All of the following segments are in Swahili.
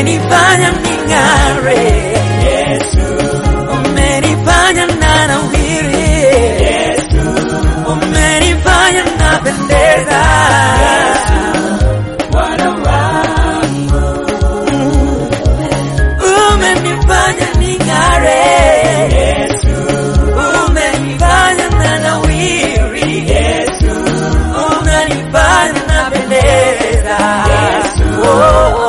umenifanya ning'are, umenifanya nanawiri, umenifanya napendeza. Umenifanya ning'are, umenifanya nanawiri, unanifanya napendeza. Oh,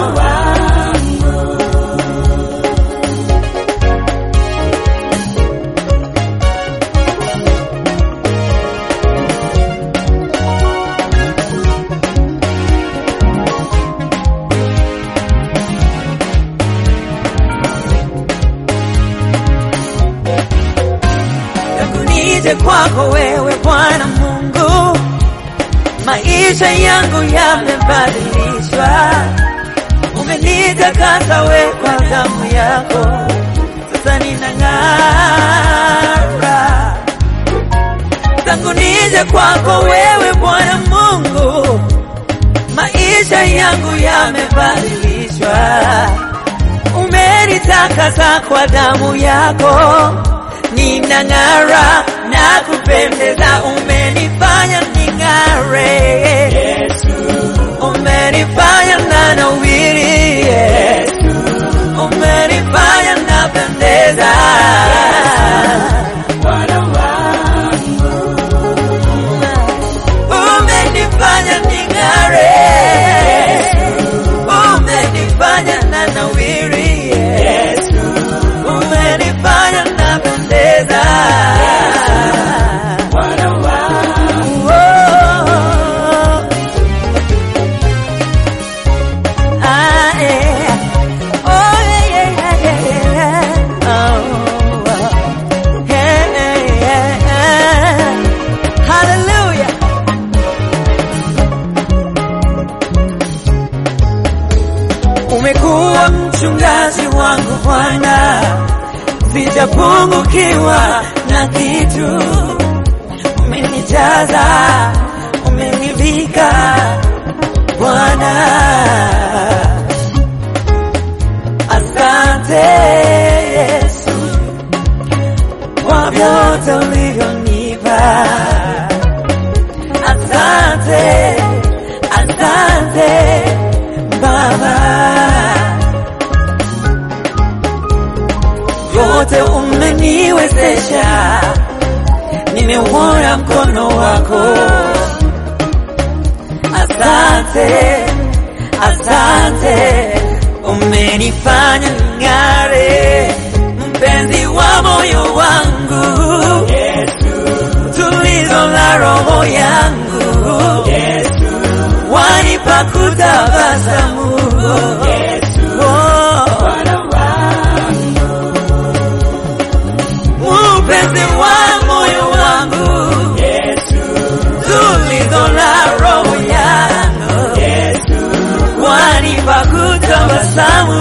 tangu nije kwako wewe Bwana Mungu, maisha yangu yamebadilishwa. Umenitakasa we kwa damu yako, sasa ninang'ara. Tangu nije kwako wewe Bwana Mungu, maisha yangu yamebadilishwa. Umenitakasa kwa damu yako, ninang'ara na kupendeza. Umenifanya ning'are, umenifanya nanawiri, umenifanya napendeza. Umenifanya ning'are, umenifanya nanawiri, umenifanya napendeza. Oh. Ah, yeah. Oh, yeah, yeah, yeah, yeah. Oh, oh. Yeah, yeah, yeah. Hallelujah. Umekuwa mchungaji wangu Bwana, sijapungukiwa na kitu. Umenijaza, umenivika Bwana. Asante Yesu kwa vyote ulivyonipa. Asante, asante Baba, yote umeniwezesha, nimeuona mkono wako. Asante, asante, umenifanya ning'are, mpenzi wa moyo wangu, tulizo la roho yangu, wanipa kutabasamu. Oh. Mpenzi wa moyo wangu, tulizo la roho yangu, wanipa kutabasamu.